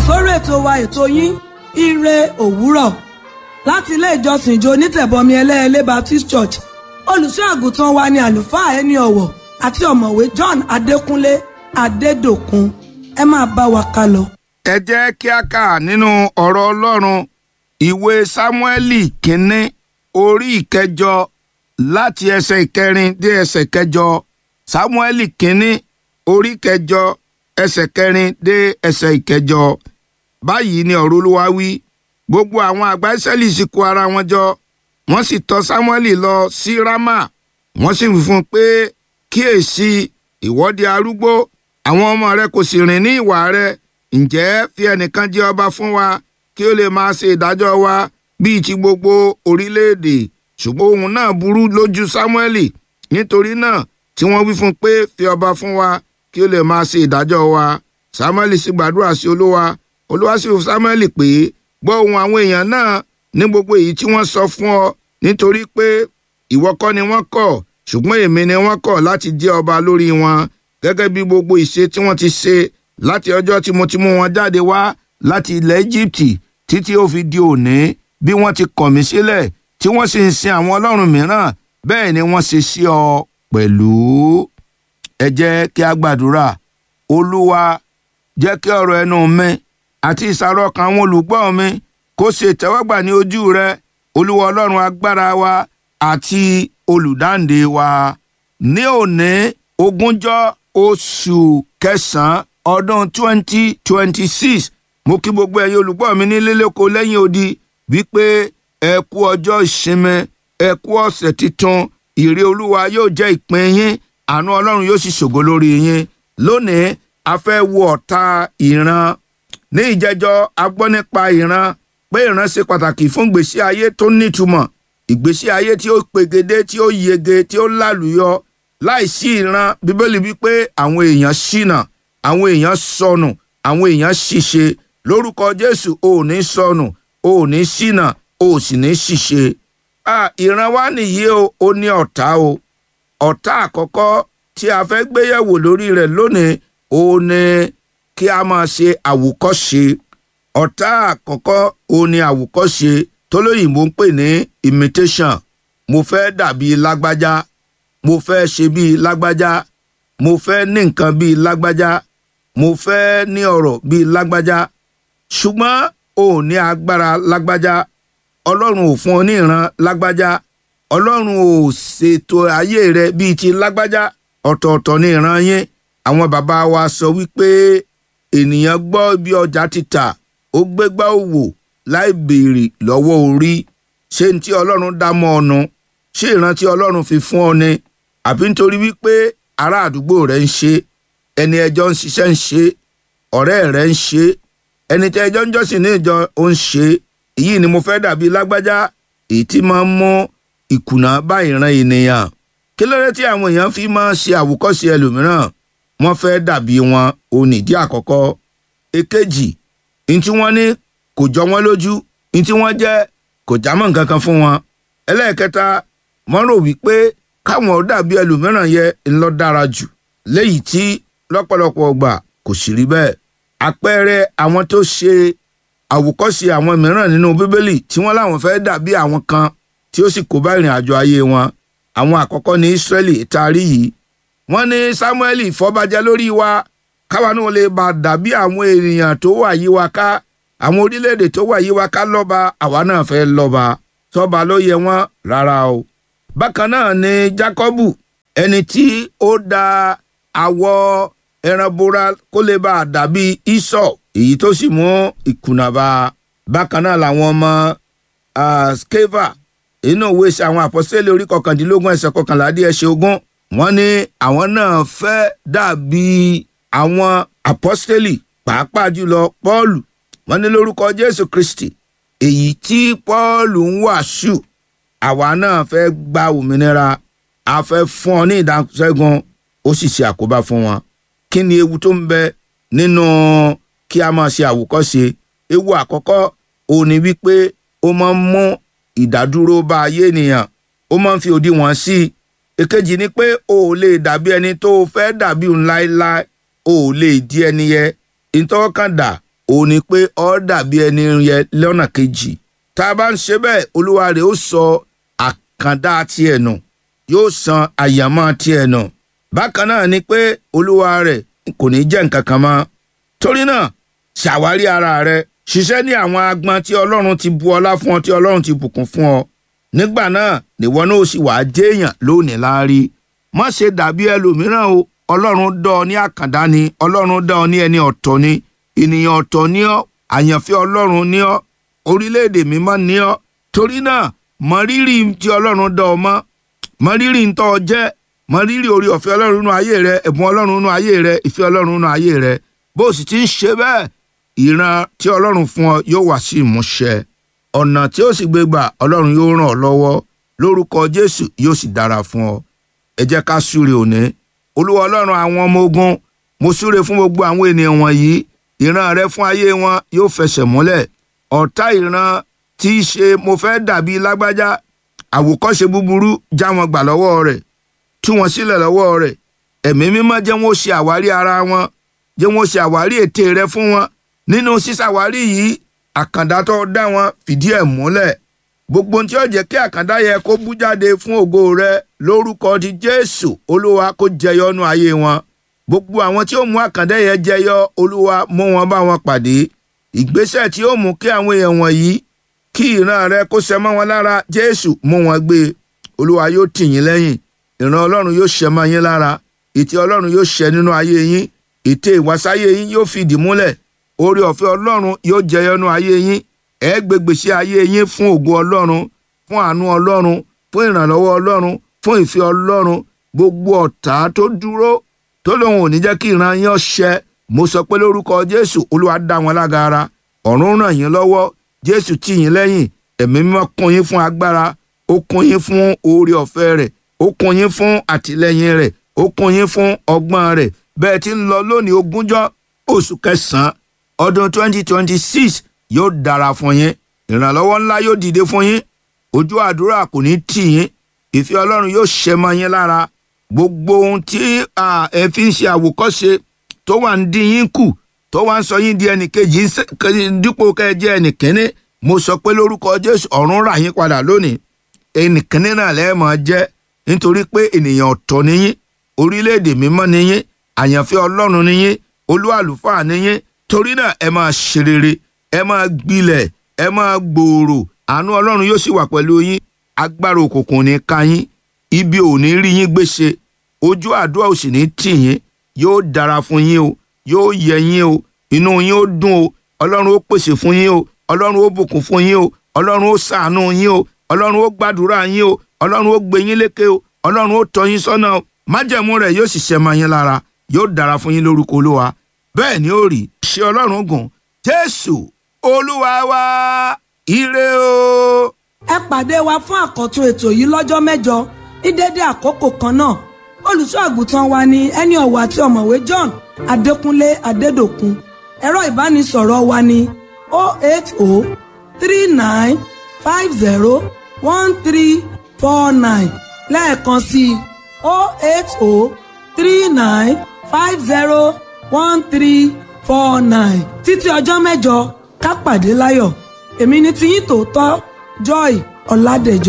sórí ètò wa ètò yín ire òwúrọ̀ láti ilé ìjọsìn ìjọ onítẹ̀bọmi ẹlẹ́ẹ̀lẹ́ Baptist Church olùṣọ́ àgùntàn wa ni àlùfáà ẹni ọ̀wọ̀ àti ọ̀mọ̀wé John Adékúnlé Adédòkun ẹ máa bá wa ká lọ. ẹ jẹ́ kí a kà nínú ọ̀rọ̀ Ọlọ́run ìwé Sámúẹ́lì kínní orí ìkẹjọ láti ẹsẹ̀ ìkẹrin dé ẹsẹ̀ kẹjọ Sámúẹ́lì kínní orí kẹjọ ẹsẹ̀ kẹrin dé ẹsẹ̀ ìkẹjọ báyìí ni ọ̀rọ̀ Olúwa wí gbogbo àwọn àgbà Ísírẹ́lì sì kó ara wọn jọ wọ́n sì tọ̀ Sámúẹ́lì lọ sí Rámà wọ́n sì wí fún un pé kíyèsí ìwọ di arúgbó àwọn ọmọ rẹ kò sì rìn ní ìwà rẹ ǹjẹ́ fi ẹnìkan jẹ ọba fún wa kí ó lè máa ṣe ìdájọ́ wa bíi ti gbogbo orílẹ̀-èdè ṣùgbọ́n ohun náà burú lójú Sámúẹ́lì nítorí náà tí wọ́n wí fún un pé fi ọba fún wa kí ó lè máa ṣe ìdájọ́ wa Sámúẹ́lì sì gbàdúrà sí Olúwa Olúwa sì fún Sámúẹ́lì pé gbọ́ ohùn àwọn èèyàn náà ní gbogbo èyí tí wọ́n sọ fún ọ nítorí pé ìwọ kọ́ ni wọ́n kọ̀ ṣùgbọ́n èmi ni wọ́n kọ̀ láti jẹ́ ọba lórí wọn gẹ́gẹ́ bí gbogbo ìṣe tí wọ́n ti ṣe láti ọjọ́ tí mo ti mú wọn jáde wá láti ilẹ̀ Íjíbítì títí ó fi di òní bí wọ́n ti kọ̀ mí sílẹ̀ tí wọ́n sì ń sin àwọn ọlọ́run mìíràn bẹ́ẹ̀ ni wọ́n ṣe sí ọ pẹ̀lú. ẹ jẹ́ kí a gbàdúrà olúwa jẹ́ kí ọ̀rọ̀ ẹnu mi àti ìsàrọ̀ ọkàn àwọn olùgbọ́ mi kó ṣe ìtẹ́wọ́gbà ní ojú rẹ olúwa ọlọ́run agbára wa àti olùdáǹdè wa ní òní ogúnjọ́ oṣù kẹsàn-án ọdún twenty twenty six mo kí gbogbo ẹ̀yin olùgbọ́ mi nílé lóko lẹ́yìn odi wípé ẹ kú ọjọ́ ìsinmi ẹ kú ọ̀sẹ̀ tuntun ìrè olúwa yóò jẹ́ ìpín yín àánú ọlọ́run yóò sì ṣògo lórí yín lónìí a fẹ́ wo ọ̀tá ìran ní ìjẹjọ́ a gbọ́ nípa ìran pé ìran ṣe pàtàkì fún ìgbésí ayé tó nítumọ̀ ìgbésí ayé tí ó pegedé tí ó yege tí ó lálùyọ láìsí ìran bíbélì wípé àwọn èèyàn ṣìnà àwọn èèyàn sọnù àwọn èèyàn ṣìṣe lórúkọ jésù ò ní sọnù ò ní ṣìnà ò sì ní ṣìṣe. ìran wa nìyí o ó ní ọ̀tá o ọ̀tá àkọ́kọ́ tí a fẹ́ gbéyẹ̀wò lórí rẹ̀ lónìí ó ní kí a máa ṣe àwòkọ́ṣe ọ̀tá àkọ́kọ́ ó ní àwòkọ́ṣe tólóyìnbó ń pè ní imitation mo fẹ́ dàbí lágbájá mo fẹ́ ṣe bíi lágbájá mo fẹ́ ní nǹkan bíi lágbájá mo fẹ́ ní ọ̀rọ̀ bíi lágbájá ṣùgbọ́n o ò ní agbára lágbájá ọlọ́run ò fún ọ ní ìran lágbájá ọlọ́run ò ṣètò ayé rẹ bíi ti lágbájá ọ̀tọ̀ọ̀tọ̀ ní ìran yín àwọn bàbá wa sọ wípé ènìyàn gbọ́ bí ọjà ti tà ó gbégbá òwò láì béèrè lọ́wọ́ orí ṣé ní tí ọlọ́run dá mọ́ ọ nu ṣé ìran tí ọlọ́run fi fún ọ ni àbí nítorí wípé ará àdúgbò rẹ ń ṣe ẹni ẹjọ́ ń ṣiṣẹ́ ń ṣe ọ̀rẹ́ rẹ ń ṣe ẹni tí ẹjọ́ ń jọ́sìn ní ìjọ ó ń ṣe èyí ni mo fẹ́ dàbí lágbájá èyí tí máa ń mú ìkùnà bá ìran ènìyàn kí ló dé tí àwọn èèyàn fi máa ṣe àwòkọ́ṣe ẹlòmíràn wọ́n fẹ́ dàbí wọn ò nídìí àkọ́kọ́ èkejì ní tí wọ́n ní kò jọ wọ́n lójú ní tí wọ́n jẹ́ kò jámọ́ nǹkan kan fún wọn ẹlẹ́ẹ̀kẹta wọ́n rò wípé káwọn ò dàbí ẹlòmíràn yẹ ńlọ dára jù léyìí tí lọ́pọ̀lọpọ̀ ọgbà kò sì rí bẹ́ẹ̀ àpẹẹrẹ àwọn tó ṣe àwòkọ́ṣe àwọn mìíràn nínú bíbélì tí wọ́n láwọn fẹ́ dàbí àwọn kan tí ó sì kó bá ìrìn àjò ayé wọn àwọn àkọ́kọ́ ní Ísírẹ́lì taari yìí wọ́n ní Sámúẹ́lì fọbajẹ lórí wa káwa náà lè bá dàbí àwọn ènìyàn tó wà yí wa ká àwọn orílẹ̀-èdè tó wà yí wa ká lọ́ba àwa náà fẹ́ lọ́ba sọ́ba ló yẹ wọ́n rárá o bákan náà ni Jákọ́bù ẹni tí ó da awọ ẹran bora kó lè bá a dàbí Ísọ̀ èyí tó sì mú ìkùnà bá a bákan náà làwọn ọmọ skeva inú ìwé ṣe àwọn àpọ́sítélì orí kọkàndínlógún ẹsẹ̀ kọkànlá díẹ̀ ṣe ogún wọ́n ní àwọn náà fẹ́ dàbí àwọn àpọ́sítélì pàápàá jùlọ Pọ́ọ̀lù wọ́n ní lórúkọ Jésù Kristi èyí tí Pọ́ọ̀lù ń wàásù àwa náà fẹ́ gba òmìnira a fẹ́ fún ọ ní ìdáṣẹ́gun ó sì ṣe àkóbá fún wọn kí ni ewu tó ń bẹ nínú kí a máa ṣe àwòkọ́ṣe ewu àkọ́kọ́ òun ni wípé ó máa ń mú ìdádúró bá ayé ènìyàn ó máa ń fi òdiwọ̀n sí i èkejì ni pé o ò lè dàbí ẹni tó o fẹ́ dàbí òun láéláé o ò lè di ẹni yẹ ìtọ́kàndà òun ni pé ọ́ dàbí ẹni yẹn lọ́nà kejì tá a bá ń ṣe bẹ́ẹ̀ olúwa rẹ̀ ó sọ àkàndá tiẹ̀ nù yóò san àyàmọ́ tiẹ̀ nù bákan náà ni pé olúwa rẹ̀ kò ní jẹ́ nǹkan kan mọ́ torí náà ṣàwárí ara rẹ̀ ṣiṣẹ́ ní àwọn agbọn tí ọlọ́run ti bu ọlá fún ọ tí ọlọ́run ti bùkún fún ọ nígbà náà nìwọ náà ó sì wàá jéèyàn lónìí láárí má ṣe dàbí ẹlòmíràn o ọlọ́run dá ọ ní àkàndá ni ọlọ́run dá ọ ní ẹni ọ̀tọ̀ ni ènìyàn ọ̀tọ̀ ni ọ́ àyànfẹ́ ọlọ́run ni ọ́ orílẹ̀-èdè mímọ́ ni ọ́ torí náà mọ rírì tí ọlọ́run dá ọ mọ́ mọ rírì ń tọ́ ọ jẹ́ mọ rírì orí ọ̀fẹ́ ọlọ́run nínú ayé rẹ ẹ̀bùn ọlọ́run nínú ayé rẹ ìfẹ́ ọlọ́run nínú ayé rẹ bó o sì ti ń ṣe bẹ́ẹ̀ ìran tí ọlọ́run fún ọ yóò wá sí ìmúṣẹ ọ̀nà tí ó sì gbé gbà ọlọ́run yóò ràn ọ́ lọ́wọ́ lórúkọ jésù yóò sì dára fún ọ ẹ jẹ́ ká súre òní olúwa ọlọ́run àwọn ọmọ ogun mo súre fún gbogbo àwọn ènìyàn wọ̀nyí ìran rẹ fún ayé wọn yóò fẹsẹ̀ múlẹ̀ ọ̀tá ìran tí í ṣe mo fẹ́ dàbí lágbájá àwòkọ́ṣe búburú já wọn gbà lọ́wọ́ rẹ̀ tú wọn sílẹ̀ lọ́wọ́ rẹ̀ ẹ̀mí mímọ́ jẹ́ wọn ó ṣe àwárí ara wọn jẹ́ wọn ó ṣe àwárí ète rẹ fún wọn nínú sísàwárí yìí àkàndá tó dá wọn fìdí ẹ̀ múlẹ̀ gbogbo ohun tí ó jẹ́ kí àkàndá yẹ kó bú jáde fún ògo rẹ lórúkọ ti jésù olúwa kó jẹyọ nú ayé wọn gbogbo àwọn tí ó mú àkàndá yẹ jẹyọ olúwa mú wọn bá wọn pàdé ìgbésẹ̀ tí ó mú kí àwọn èèyàn wọ̀nyí kí ìran rẹ kó ṣẹ mọ́ wọn lára jésù mú wọn gbé olúwa yóò tì yín lẹ́yìn ìran ọlọ́run yóò ṣẹ mọ́ yín lára ètè ọlọ́run yóò ṣẹ nínú ayé yín ètè ìwàsáyé yín yóò fìdí múlẹ̀ oore ọ̀fẹ́ ọlọ́run yóò jẹyọnú ayé yín ẹ gbégbèsè ayé yín fún ògo ọlọ́run fún àánú ọlọ́run fún ìrànlọ́wọ́ ọlọ́run fún ìfẹ́ ọlọ́run gbogbo ọ̀tá tó dúró tó lóun ò ní jẹ́ kí ìran yín ọ̀ṣẹ mo sọ pé lórúkọ jésù olúwa dá wọn lágara ọ̀run ràn yín lọ́wọ́ jésù tì yín lẹ́yìn ẹ̀mí mímọ́ kún yín fún agbára ó kún yín fún oore ọ̀fẹ́ rẹ̀ ó kún yín fún àtìlẹ́yìn rẹ̀ ó kún yín fún ọgbọ́n rẹ̀ bẹ́ẹ̀ tí ń lọ lónìí ogúnjọ́ oṣù kẹsàn-án ọdún 2026 yóò dára fún yín ìrànlọ́wọ́ ńlá yóò dìde fún yín ojú àdúrà kò ní tì yín ìfẹ́ ọlọ́run yóò ṣẹ mọ́ yín lára gbogbo ohun tí ẹ fi ń ṣe àwòkọ́ṣe tó wà ń dín yín kù tó wà ń sọ yín di ẹnìkejì dípò kẹjẹ ẹnìkíní mo sọ pé lórúkọ jésù ọ̀run rà yín padà lónìí ẹnìkíní náà lẹ́ẹ̀mọ́ jẹ́ nítorí pé ènìyàn ọ̀tọ̀ níyín orílẹ̀-èdè mímọ́ níyín àyànfẹ́ ọlọ́run níyín olú àlùfáà níyín torí náà ẹ máa ṣe rere ẹ máa gbilẹ̀ ẹ máa gbòòrò àánú ọlọ́run yóò sì wà pẹ̀lú yín agbára òkùnkùn ní ká yín ibi ò ní rí yín gbéṣe ojú àdúrà ò sì ní tì yín yóò dára fún yín o yóò yẹ yín o inú yín ó dùn o ọlọ́run ó pèsè fún yín o ọlọ́run ó bùkún fún yín o ọlọ́run ó ṣàánú yín o ọlọ́run ó gbàdúrà yín o ọlọ́run ó gbé yín lékè o ọlọ́run ó tọ́ yín sọ́nà o májẹ̀mú rẹ̀ yóò sì ṣẹ mọ́ yín lára yóò dára fún yín lórúkọ olúwa bẹ́ẹ̀ ni ó rí ṣe ọlọ́run gùn jésù olúwa wa ire o. ẹ pàdé wa fún àkọ́tún ètò yìí lọ́jọ́ mẹ́jọ ní dédé àkókò kan náà olùṣọ́ àgùntàn wa ni ẹni ọ̀wọ̀ àti ọ̀mọ̀wé john adékúnlé adédòkun ẹ̀rọ ìbánisọ̀rọ̀ wa ni 08039501349 lẹ́ẹ̀kan sí i 08039501349 títí ọjọ́ mẹ́jọ ká pàdé láyọ̀ èmi ni tiyín tòótọ́ joy ọ̀làdẹ̀jọ.